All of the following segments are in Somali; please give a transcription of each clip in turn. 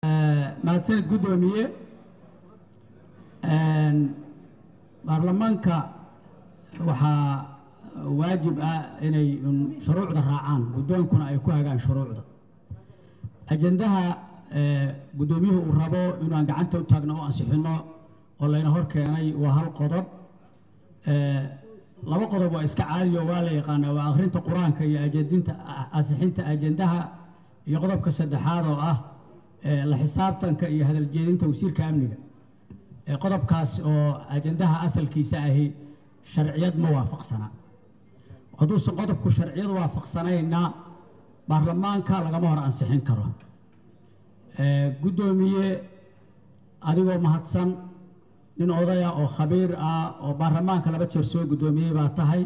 mahadsaned guddoomiye baarlamaanka waxaa waajib ah inay un shuruucda raacaan guddoonkuna ay ku hagaan shuruucda ajendaha guddoomiyuhu uu rabo inaan gacanta u taagno oo ansixino oo layna hor keenay waa hal qodob laba qodob waa iska caadiyo waa la yaqaanaa waa akhrinta qur-aanka iyo ajendinta ansixinta ajendaha iyo qodobka saddexaad oo ah la xisaabtanka iyo hadaljeedinta wasiirka amniga qodobkaas oo ajendaha asalkiisa ahi sharciyad ma waafaqsana hadduusan qodobku sharciyad waafaqsanayna baarlamaanka lagama hor ansixin karo guddoomiye adigoo mahadsan nin odaya oo khabiir ah oo baarlamaanka laba jeer soo guddoomiyey baa tahay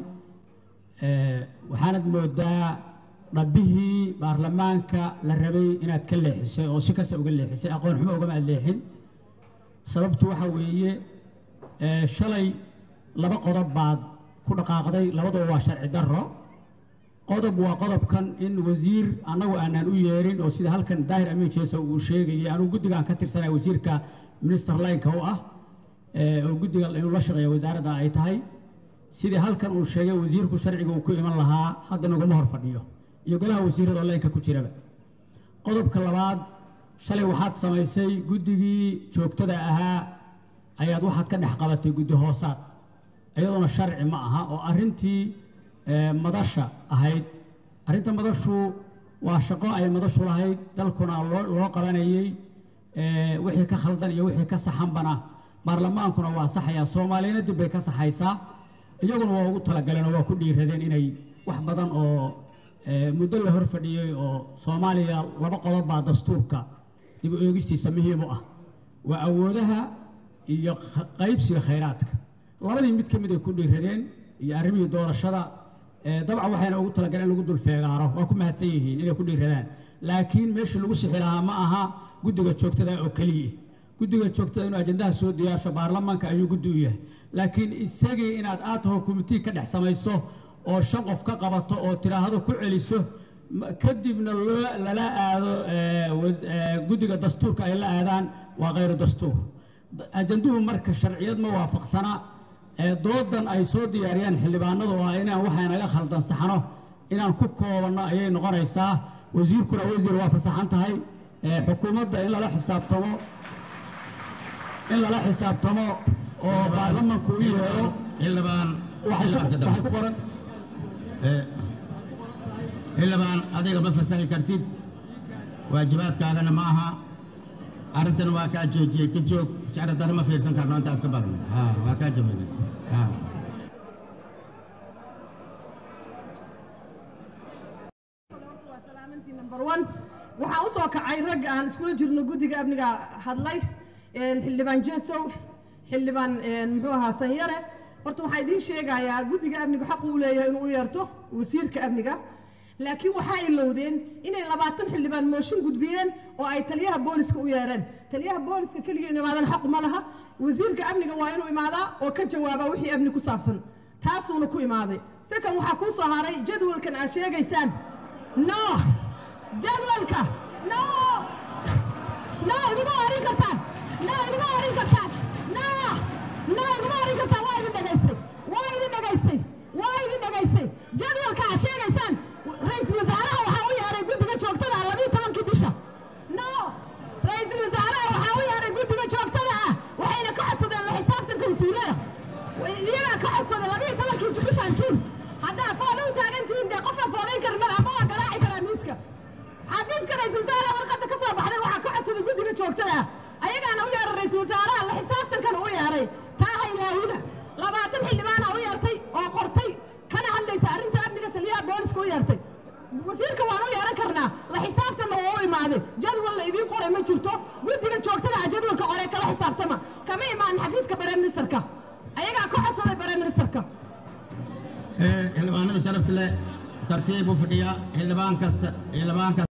waxaanad moodaa dhabbihii baarlamaanka la rabay inaad ka leexisay oo si kasta uga leexisay aqoon xumo ugama ad leexin sababtu waxa weeye shalay laba qodob baad ku dhaqaaqday labaduba waa sharci darro qodob waa qodobkan in wasiir annagu aanaan u yeerin oo sida halkan daahir amiin jeesa uu sheegayay anugu guddigaan ka tirsanaya wasiirka minister lineka u ah oo guddiga inuu la shaqeeya wasaaradda ay tahay sidii halkan uu sheegay wasiirku sharciga uu ku iman lahaa hadda naguma hor fadhiyo iyo golaha wasiirada oo laynka ku jiraba qodobka labaad shalay waxaad samaysay guddigii joogtada ahaa ayaad waxaad ka dhex qabatay guddi hoosaad iyadoona sharci ma aha oo arrintii madasha ahayd arrinta madashu waa shaqo ay madashu lahayd dalkuna loo loo qabanayey wixii ka khaldan iyo wixii ka saxanbana baarlamaankuna waa saxayaa soomaaliyana dib bay ka saxaysaa iyaguna waa ugu talagaleen oo waa ku dhiiradeen inay wax badan oo muddo la hor fadhiyey oo soomaaliya laba qodob baa dastuurka dib u eegistiisa muhiim u ah waa awoodaha iyo qaybsiga khayraadka labadii mid ka mid ay ku dhiiradeen iyo arrimihii doorashada dabcan waxayna ugu talagaleen in lagu dulfeegaaro waa ku mahadsan yihiin inay ku dhiiradaan laakiin meeshii lagu sixi lahaa ma aha guddiga joogtada oo keliya guddiga joogtada inuu ajendaha soo diyaarsho baarlamaanka ayuu guddi u yahay laakiin isagii inaad aad taho kumitii ka dhex samayso oo shan qof ka qabato oo tiraahdo ku celiso kadibna loo lala aado guddiga dastuurka ay la aadaan waa khayru dastuur ajenduhu marka sharciyad ma waafaqsana doodan ay soo diyaariyaan xildhibaanadu oo ah inaan waxay naga khaldan saxno inaan ku koobanno ayay noqonaysaa wasiirkuna wasiir waa fasaxan tahay xukuumadda in lala xisaabtamo in lala xisaabtamo oo baarlamanku u yeero xildhibaan waxay ku qoran xildhibaan adiga ma fasaxi kartid waajibaadkaagana ma aha arrintan waa kaa joojiyey ka joog shacradana ma fiirsan karno intaas ka badan ha waa kaa jabayna ha waxaa u soo kacay rag aan iskula jirno guddiga amniga hadlay xildhibaan jesow xildhibaan muxuu ahaa sanyare horta waxaa idiin sheegayaa guddiga amnigu xaq uu leeyahay inuu u yeerto wasiirka amniga laakiin waxaa ilowdeen inay labaatan xildhibaan mooshin gudbiyeen oo ay taliyaha booliska u yeereen taliyaha booliska keligii inu imaadan xaqu ma laha wasiirka amniga waa inuu imaadaa oo ka jawaabaa wixii amni ku saabsan taasuuna ku imaaday sekan waxaa kuu soo haray jadwalkan aad sheegaysaan no jadwalka no no iguma orin kartaan no iguma orin kartaan no no iguma orin kartaan waa idin dhegaystay waa idin dhegaystay waa idin dhegaystay jadwalka aad sheegaysaan ra-iisul wasaaraha waxaa u yeeray guddiga joogtada ah labiiyo tobankii bisha no ra-iisul wasaaraha waxaa u yeeray guddiga joogtada ah waxayna ka codsadeen la xisaabtanka wasiirada iyagaa ka codsaday labiiyo tobankii bishan juun haddaa fooda u taagantihiin dee qofaan foodayn karin madaxa ma waa garaaci karaa miiska xafiiska ra-iisul wasaaraha warqadda ka soo baxday waxaa ka codsaday guddiga joogtada ah ayagaana u yeeray ra-iisul wasaaraha la xisaabtankana u yeeray taa haylaawina labaatan xildhibaana u yeertay oo qortay kana hadlaysa arrinta amniga taliyaha booliska u yeertay wasiirka waan u yeeran karnaa la xisaabtanna waa u imaaday jadwal la idiin qoray ma jirto guddiga joogtada ah jadwalka qoree kala xisaabtama kama imaanin xafiiska bare ministerka ayagaa ka codsaday bare ministerka xildhibaanada sharafta leh tartiib u fadhiya xildhibaan kasta xildhibaan kasta